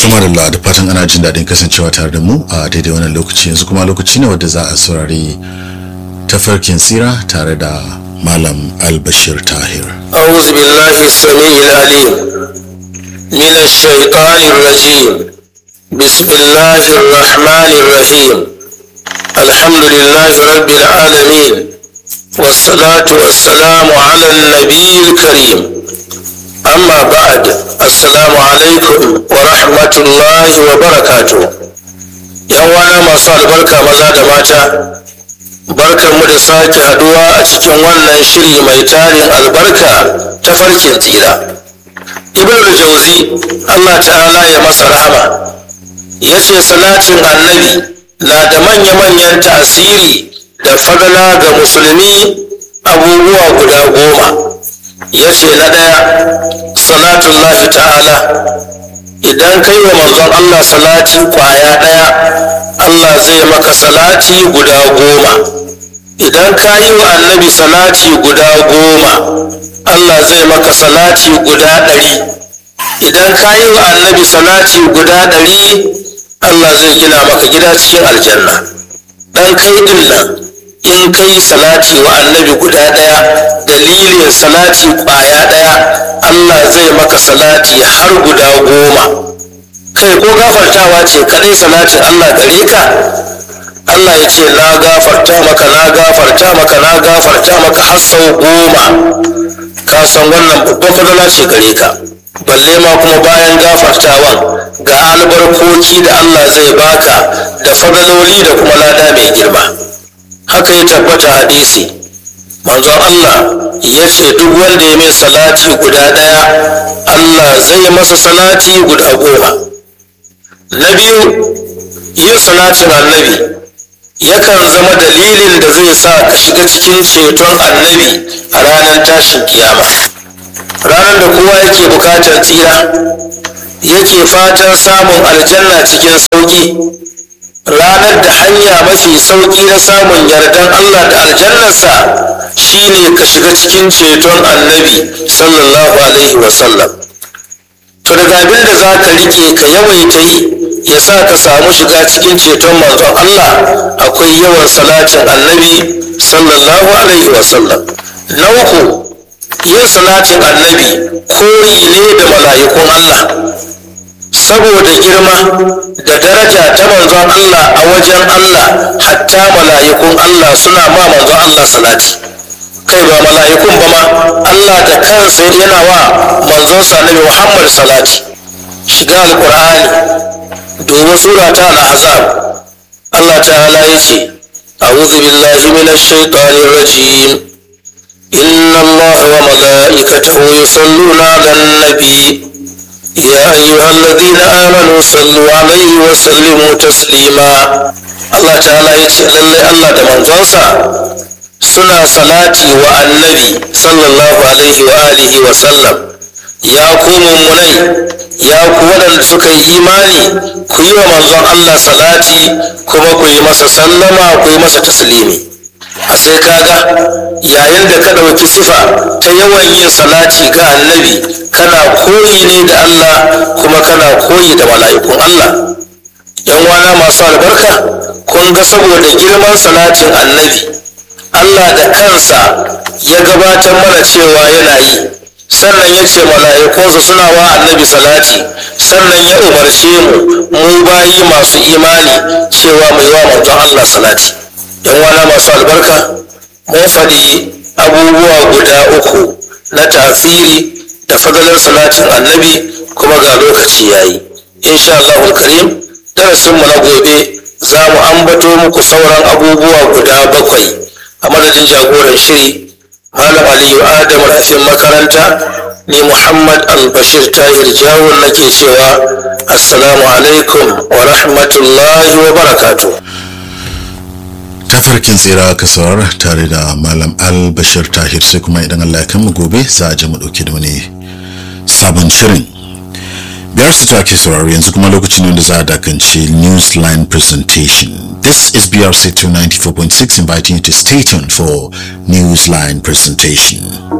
Tuma da da fatan ana jin daɗin kasancewa tare da mu a daidai wannan lokaci yanzu kuma lokaci ne wadda za a saurari tafarkin tsira tare da Malam Albashir Tahir. أعوذ بالله السميع العليم من الشيطان الرجيم بسم الله الرحمن الرحيم الحمد لله رب العالمين والصلاة والسلام على النبي الكريم أما بعد السلام عليكم ورحمة الله وبركاته يوانا ما صار بركة مزاد ماتا barkan mu da sake haduwa a cikin wannan shiri mai tarin albarka ta farkin tsira ibn jauzi allah ta'ala ya masa rahama ya ce salatin annabi na da manya-manyan tasiri da fadala ga musulmi abubuwa guda goma ya ce na ɗaya salatullahi ta'ala idan kai wa manzon allah salati kwaya ɗaya allah zai maka salati guda goma idan ka yi wa annabi salati guda goma Allah zai maka salati guda ɗari idan ka yi wa annabi salati guda ɗari Allah zai gina maka gida cikin aljanna ɗan kai ɗin nan in ka yi salati wa annabi guda ɗaya dalilin salati ƙwaya ɗaya Allah zai maka salati har guda goma kai ko gafartawa ce kadai salatin Allah gare ka Allah ya ce na gafarta maka na gafarta maka na gafarta maka har sau goma ka san wannan babban fadala ce gare ka balle ma kuma bayan gafartawan ga albarkoki da Allah zai baka da fadaloli da kuma lada mai girma haka ya tabbata hadisi manzon Allah ya ce duk wanda ya mai salati guda ɗaya Allah zai masa salati guda goma na biyu yin salatin annabi yakan zama dalilin da zai sa ka shiga cikin ceton annabi a ranar tashin kiyama ranar da kowa yake bukatar tsira yake fatan samun aljanna cikin sauki ranar da hanya mafi sauki na samun yardan allah da aljannarsa shine ka shiga cikin ceton annabi sallallahu alaihi wasallam to daga abin da za ka rike ka yawaita yi ya sa ka samu shiga cikin ceton manzon Allah akwai yawan salatin annabi sallallahu alaihi wasallam na uku yin salatin annabi koyi ne da mala'ikun Allah saboda girma da daraja ta manzon Allah a wajen Allah hatta mala'ikun Allah suna ma manzon Allah salati kai ba mala'ikun ba ma Allah da kansa yana wa manzonsa annabi Muhammad salati shiga alqur'ani domin sura ta al-ahzab Allah ta'ala yace a'udhu billahi minash shaitanir rajim inna allaha wa mala'ikatahu yusalluna 'alan nabi ya ayyuhalladhina amanu sallu 'alayhi wa sallimu taslima Allah ta'ala yace lalle Allah da manzonsa suna salati wa annabi sallallahu alaihi wa alihi wa sallam ya ku mummunai ya ku waɗanda suka yi imani ku yi wa manzon Allah salati kuma ku yi masa sallama ku yi masa taslimi a sai kaga yayin da ka ɗauki sifa ta yawan yin salati ga annabi kana koyi ne da Allah kuma kana koyi da mala'ikun Allah yan wana masu albarka kun ga saboda girman salatin annabi Allah da kansa ya gabatar mana cewa yana yi sannan ya ce mala'ikunsa suna wa annabi salati sannan ya umarce mu mu bayi masu imani cewa mai wa manzon Allah salati yan wana masu albarka mun faɗi abubuwa guda uku na tasiri da fadalar salatin annabi kuma ga lokaci yayi insha Allahul karim darasinmu na gobe za mu ambato muku sauran abubuwa guda bakwai a madadin jagoran shiri malam aliyu adamu rafin makaranta ni muhammad albashir tahir jawon nake cewa assalamu alaikum wa rahmatullahi wa barakatu tafarkin tsira ka saurara tare da malam albashir tahir sai kuma idan allah ya kan mu gobe za a je mu dauke da wani sabon shirin biyar su ake sauraro yanzu kuma lokacin da za a dakanci newsline presentation this is brc 294.6 inviting you to stay tuned for newsline presentation